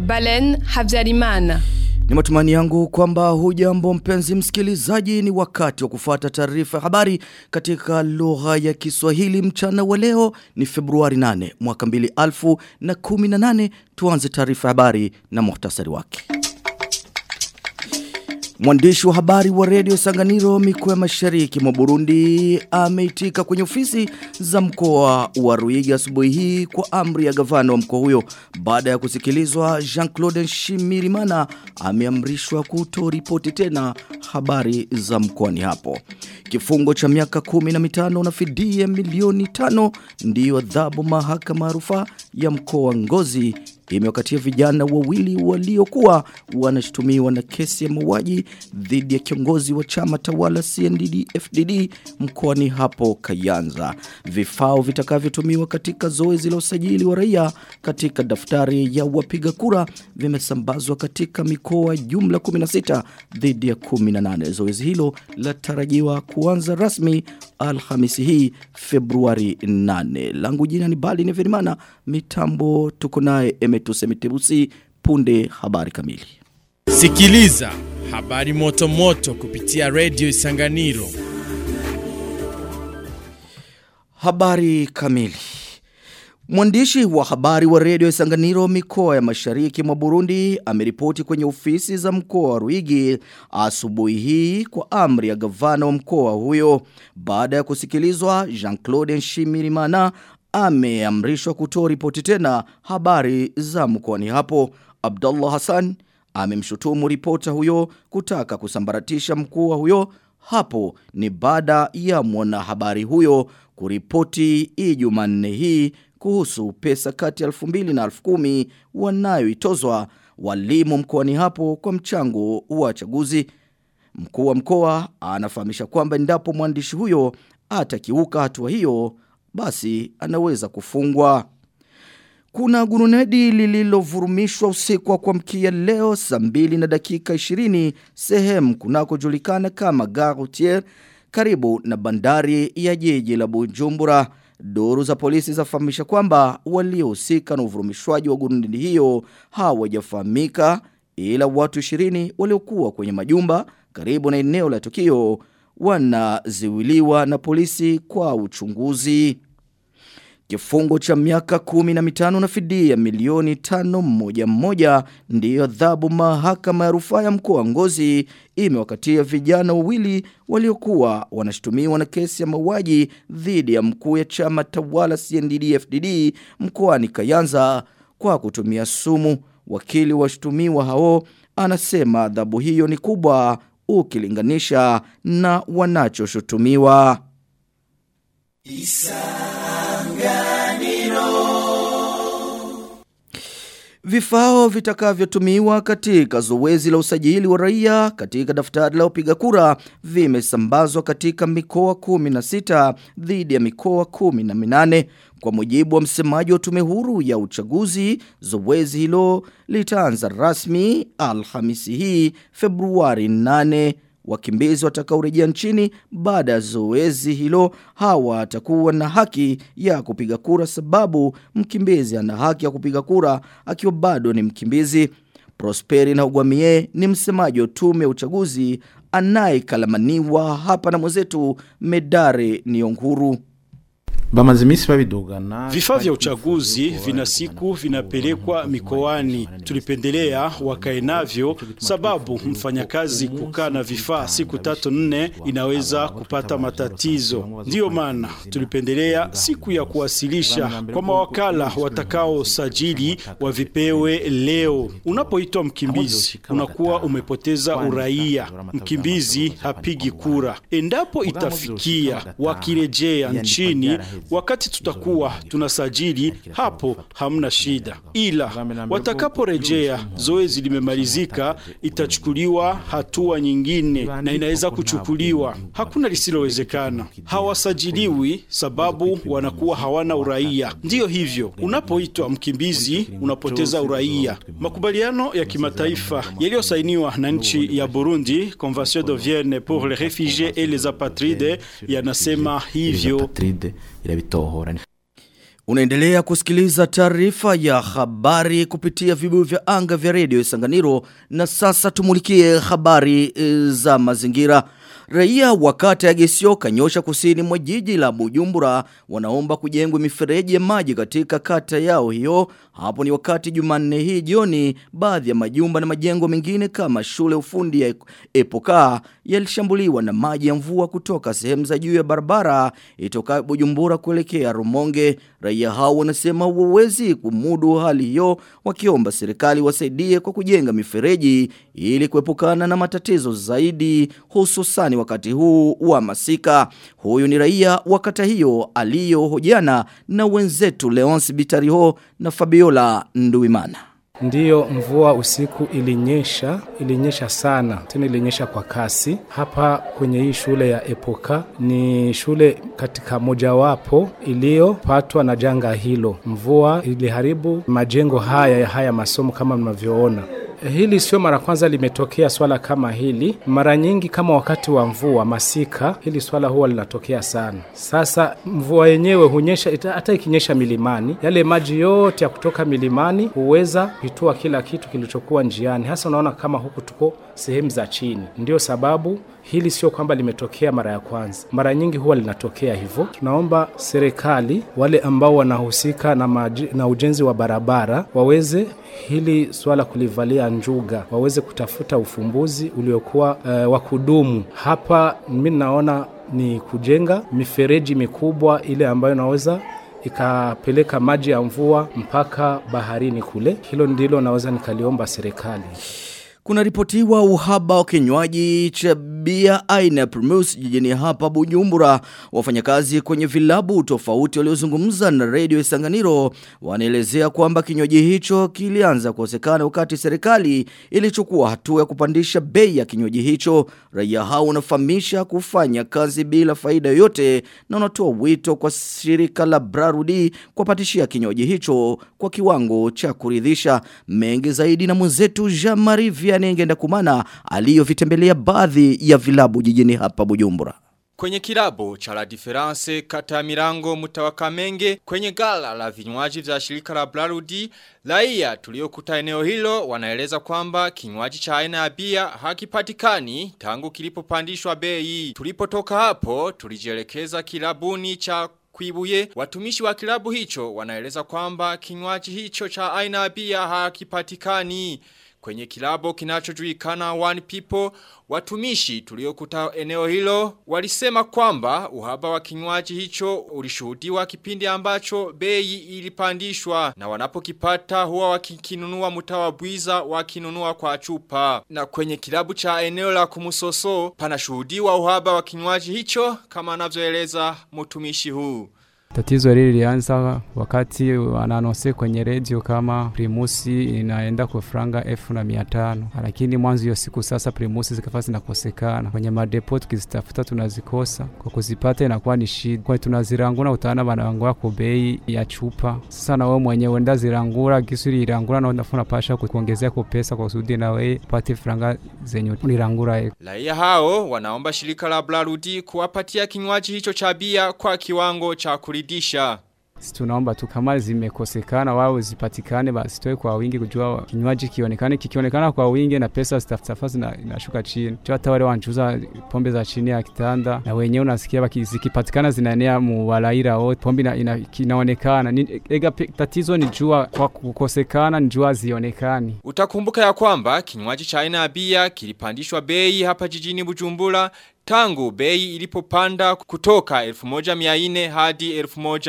Balen Habyarimana. Ni matumani yangu kwamba hujambo mpenzi msikilizaji ni wakati wa kufuata taarifa ya habari katika lugha ya Kiswahili mchana wa leo ni Februari 8 mwaka 2018 tuanze taarifa ya habari na muhtasari wake. Mwandishi wa habari wa redio Sanganiro mikoa ya mashariki mwa Burundi ameitika kwenye ofisi za mkoa wa Ruiga asubuhi hii kwa amri ya gavana wa mkoa huyo baada ya kusikilizwa Jean-Claude Shimirimana ameamrishwa kutoripoti tena habari za mkoani hapo. Kifungo cha miaka kumi na mitano na fidia milioni tano ndiyo adhabu mahakama ya rufaa ya mkoa wa Ngozi imewakatia vijana wawili waliokuwa wanashutumiwa na kesi ya mauaji dhidi ya kiongozi wa chama tawala CNDD FDD mkoani hapo Kayanza. Vifao vitakavyotumiwa katika zoezi la usajili wa raia katika daftari ya wapiga kura vimesambazwa katika mikoa jumla 16 dhidi ya 18. Zoezi hilo latarajiwa kuanza rasmi Alhamisi hii Februari 8. Langu jina ni Bali Neverimana, mitambo tuko naye Emetuse Mitebusi, punde habari kamili. Sikiliza habari moto moto kupitia Radio Isanganiro. Habari kamili. Mwandishi wa habari wa redio Isanganiro mikoa ya mashariki mwa Burundi ameripoti kwenye ofisi za mkoa wa Ruigi asubuhi hii kwa amri ya gavana wa mkoa huyo baada ya kusikilizwa Jean-Claude Nshimirimana ameamrishwa kutoa ripoti tena habari za mkoani hapo. Abdullah Hassan amemshutumu ripota huyo kutaka kusambaratisha mkuu huyo hapo ni baada ya mwanahabari huyo kuripoti Ijumanne hii kuhusu pesa kati ya 2000 na 10,000 wanayoitozwa walimu mkoani hapo kwa mchango wa chaguzi. Mkuu wa mkoa anafahamisha kwamba endapo mwandishi huyo atakiuka hatua hiyo basi anaweza kufungwa. Kuna gurunedi lililovurumishwa usiku wa kuamkia leo saa mbili na dakika 20 sehemu kunakojulikana kama Garoutier karibu na bandari ya jiji la Bujumbura. Duru za polisi zafahamisha kwamba waliohusika na uvurumishwaji wa gurunedi hiyo hawajafahamika ila watu 20 waliokuwa kwenye majumba karibu na eneo la tukio wanaziwiliwa na polisi kwa uchunguzi. Kifungo cha miaka kumi na mitano na fidia milioni tano moja moja ndiyo adhabu mahakama ya rufaa ya mkoa Ngozi imewakatia vijana wawili waliokuwa wanashutumiwa na kesi ya mauaji dhidi ya mkuu ya chama tawala CNDD-FDD mkoani Kayanza kwa kutumia sumu. Wakili washutumiwa hao anasema adhabu hiyo ni kubwa ukilinganisha na wanachoshutumiwa. Vifao vitakavyotumiwa katika zoezi la usajili wa raia katika daftari la upiga kura vimesambazwa katika mikoa 16 dhidi ya mikoa 18 kwa mujibu wa msemaji wa tume huru ya uchaguzi zoezi hilo litaanza rasmi Alhamisi hii Februari 8 wakimbizi watakaorejea nchini baada ya zoezi hilo hawatakuwa na haki ya kupiga kura sababu mkimbizi ana haki ya kupiga kura akiwa bado ni mkimbizi. Prosperi na Ugwamie ni msemaji wa tume ya uchaguzi anayekalamaniwa hapa na mwenzetu Medare Nionguru. Bamaze imisi babidugana. Vifaa vya uchaguzi vina siku vinapelekwa mikoani. Tulipendelea wakae navyo sababu mfanyakazi kukaa na vifaa siku tatu nne inaweza kupata matatizo. Ndiyo maana tulipendelea siku ya kuwasilisha kwa mawakala watakao sajili wavipewe leo. Unapoitwa mkimbizi unakuwa umepoteza uraia. Mkimbizi hapigi kura. Endapo itafikia wakirejea nchini wakati tutakuwa tunasajili hapo hamna shida, ila watakaporejea zoezi limemalizika, itachukuliwa hatua nyingine na inaweza kuchukuliwa. Hakuna lisilowezekana. Hawasajiliwi sababu wanakuwa hawana uraia. Ndiyo hivyo, unapoitwa mkimbizi unapoteza uraia. Makubaliano ya kimataifa yaliyosainiwa na nchi ya Burundi, Convention de Vienne pour les réfugiés et les apatrides, yanasema hivyo irabitohora Unaendelea kusikiliza taarifa ya habari kupitia vibuyu vya anga vya redio Isanganiro na sasa tumulikie habari e, za mazingira. Raia wa kata ya Gesio kanyosha kusini mwa jiji la Bujumbura wanaomba kujengwa mifereji ya maji katika kata yao hiyo. Hapo ni wakati Jumanne hii jioni baadhi ya majumba na majengo mengine kama shule ufundi ya Epoka yalishambuliwa na maji ya mvua kutoka sehemu za juu ya barabara itoka Bujumbura kuelekea Rumonge. Raia hao wanasema hawawezi kumudu hali hiyo wakiomba serikali wasaidie kwa kujenga mifereji ili kuepukana na matatizo zaidi hususani wakati huu wa masika. Huyu ni raia wa kata hiyo aliyohojiana na wenzetu Leonce Bitariho na Fabiola Nduimana. Ndiyo, mvua usiku ilinyesha, ilinyesha sana, tena ilinyesha kwa kasi. Hapa kwenye hii shule ya Epoka ni shule katika mojawapo iliyopatwa na janga hilo. Mvua iliharibu majengo haya ya haya masomo kama mnavyoona. Hili sio mara kwanza limetokea swala kama hili. Mara nyingi kama wakati wa mvua masika, hili swala huwa linatokea sana. Sasa mvua yenyewe hunyesha, hata ikinyesha milimani, yale maji yote ya kutoka milimani huweza kuitua kila kitu kilichokuwa njiani. Hasa unaona kama huku tuko sehemu za chini. Ndio sababu hili sio kwamba limetokea mara ya kwanza, mara nyingi huwa linatokea hivyo. Tunaomba serikali, wale ambao wanahusika na, maji, na ujenzi wa barabara waweze hili swala kulivalia njuga, waweze kutafuta ufumbuzi uliokuwa uh, wa kudumu. Hapa mimi naona ni kujenga mifereji mikubwa ile ambayo inaweza ikapeleka maji ya mvua mpaka baharini kule. Hilo ndilo naweza nikaliomba serikali. Kuna ripotiwa uhaba wa kinywaji cha bia aina ya Primus jijini hapa Bujumbura. Wafanyakazi kwenye vilabu tofauti waliozungumza na Radio Isanganiro wanaelezea kwamba kinywaji hicho kilianza kukosekana wakati serikali ilichukua hatua ya kupandisha bei ya kinywaji hicho. Raia hao wanafahamisha kufanya kazi bila faida yoyote na wanatoa wito kwa shirika la Brarudi kupatishia kinywaji hicho kwa kiwango cha kuridhisha. Mengi zaidi na mwenzetu Jean-Marie Vianney Ngenda Kumana aliyovitembelea baadhi ya vilabu jijini hapa Bujumbura. Kwenye kilabu cha La Difference kata ya Mirango mtawa Kamenge kwenye gala la vinywaji vya shirika la Blarudi raia tuliokuta eneo hilo wanaeleza kwamba kinywaji cha aina ya bia hakipatikani tangu kilipopandishwa bei. Tulipotoka hapo tulijielekeza kilabuni cha Kuibuye, watumishi wa kilabu hicho wanaeleza kwamba kinywaji hicho cha aina ya bia hakipatikani. Kwenye kilabo kinachojulikana One People, watumishi tuliokuta eneo hilo walisema kwamba uhaba wa kinywaji hicho ulishuhudiwa kipindi ambacho bei ilipandishwa na wanapokipata huwa wakikinunua mtawa bwiza wakinunua kwa chupa. Na kwenye kilabu cha eneo la kumusoso panashuhudiwa uhaba wa kinywaji hicho kama anavyoeleza mtumishi huu. Tatizo hili lilianza wakati wananose kwenye redio kama primusi inaenda kwa franga elfu na mia tano lakini mwanzo hiyo siku sasa primusi zikafa zinakosekana kwenye madepo, tukizitafuta tunazikosa, kwa kuzipata inakuwa ni shida, kwa tunazirangura utaana wanarangura kwa bei ya chupa. Sasa na wewe mwenyewe uenda zirangura gisuri irangura na unafuna pasha kuongezea kwa pesa kwa kusudi na wewe upate franga zenye ulirangura. Raia hao wanaomba shirika la Blarudi kuwapatia kinywaji hicho cha bia kwa kiwango cha kuri kuridhisha. Tunaomba tu kama zimekosekana wao zipatikane basi toe kwa wingi kujua kinywaji kionekane kikionekana kwa wingi na pesa zitafafa zina inashuka chini. Tu hata wale wanchuza pombe za chini ya kitanda na wenyewe unasikia baki zikipatikana zinaenea mu walaira wote pombe ina, ina, inaonekana. Ni, ega tatizo ni jua kwa kukosekana ni jua zionekani. Utakumbuka ya kwamba kinywaji cha aina ya bia kilipandishwa bei hapa jijini Bujumbura tangu bei ilipopanda kutoka 1400 hadi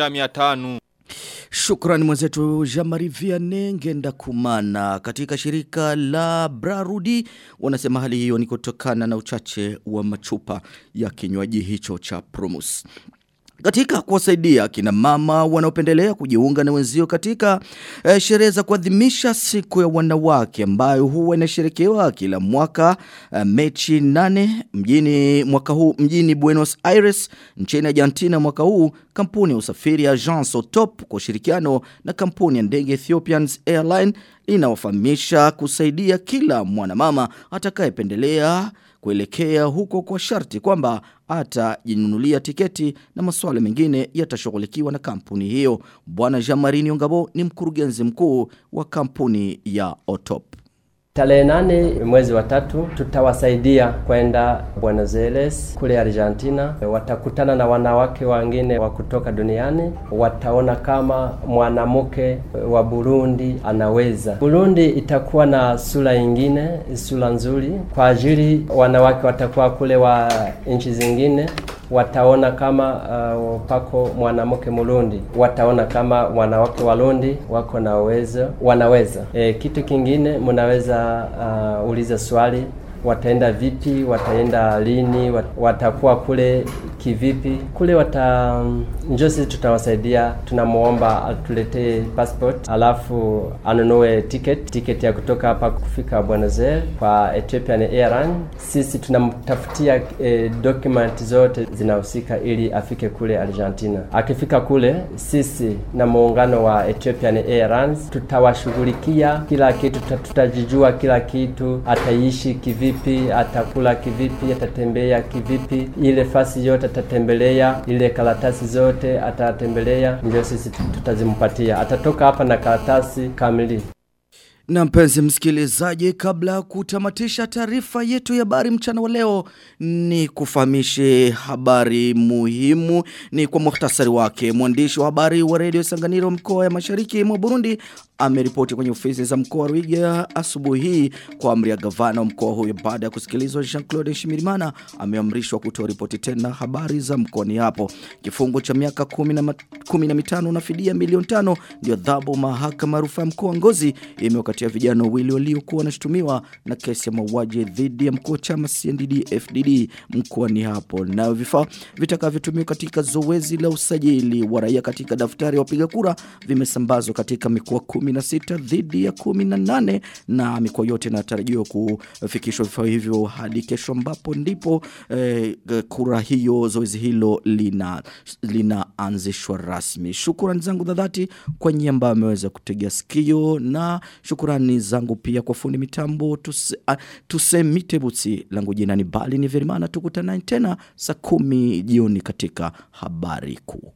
1500. Shukrani mwenzetu Jamari Vianney Ngenda Kumana katika shirika la Brarudi wanasema hali hiyo ni kutokana na uchache wa machupa ya kinywaji hicho cha Promus. Katika kuwasaidia kina mama wanaopendelea kujiunga na wenzio katika eh, sherehe za kuadhimisha siku ya wanawake ambayo huwa inasherekewa kila mwaka eh, Mechi 8 mjini mwaka huu mjini Buenos Aires nchini Argentina mwaka huu kampuni ya usafiri ya Agence Otop kwa ushirikiano na kampuni ya ndege Ethiopians Airline inawafahamisha kusaidia kila mwanamama atakayependelea kuelekea huko kwa sharti kwamba atajinunulia tiketi na masuala mengine yatashughulikiwa na kampuni hiyo. Bwana Jean-Marie Ngabo ni mkurugenzi mkuu wa kampuni ya Otop. Tarehe nane mwezi wa tatu tutawasaidia kwenda Buenos Aires kule Argentina. Watakutana na wanawake wengine wa kutoka duniani, wataona kama mwanamke wa Burundi anaweza. Burundi itakuwa na sura ingine, sura nzuri kwa ajili wanawake watakuwa kule wa nchi zingine wataona kama uh, pako mwanamke Murundi, wataona kama wanawake Warundi wako na uwezo, wanaweza. E, kitu kingine mnaweza uh, uliza swali wataenda vipi, wataenda lini, wat, watakuwa kule kivipi kule wata njo sisi tutawasaidia, tunamuomba atuletee passport, alafu anunue ticket ticket ya kutoka hapa kufika Buenos Aires kwa Ethiopian Airlines. Sisi tunamtafutia eh, document zote zinahusika ili afike kule Argentina. Akifika kule, sisi na muungano wa Ethiopian Airlines tutawashughulikia kila kitu, tutajijua kila kitu, ataishi kivipi, atakula kivipi, atatembea kivipi, ile fasi yote atatembelea, ile karatasi zote atatembelea, ndio sisi tutazimpatia. Atatoka hapa na karatasi kamili. Na mpenzi msikilizaji, kabla ya kutamatisha taarifa yetu ya habari mchana wa leo, ni kufahamishe habari muhimu ni kwa muhtasari wake. Mwandishi wa habari wa redio Sanganiro mkoa ya mashariki mwa Burundi ameripoti kwenye ofisi za mkoa wa Ruiga asubuhi hii kwa amri ya gavana wa mkoa huyo baada ya kusikilizwa Jean-Claude Shimirimana ameamrishwa kutoa ripoti tena habari za mkoani hapo. Kifungo cha miaka 10 na mitano na fidia milioni tano ndio adhabu mahakama rufaa mkoa Ngozi imewakatia vijana wawili waliokuwa wanashutumiwa na kesi ya mauaji dhidi ya mkuu wa chama CNDD FDD mkoani hapo. Nayo vifaa vitakavyotumiwa katika zoezi la usajili wa raia katika daftari ya wapiga kura vimesambazwa katika mikoa 16 dhidi ya 18 na mikoa yote inatarajiwa kufikishwa vifaa hivyo hadi kesho ambapo ndipo eh, kura hiyo zoezi hilo lina linaanzishwa rasmi. Shukrani zangu za dhati kwa nyinyi ambao ameweza kutegea sikio na shukrani zangu pia kwa fundi mitambo tuse, uh, tusemite butsi langu jina ni Bali ni Verimana tukutana tena saa kumi jioni katika habari kuu.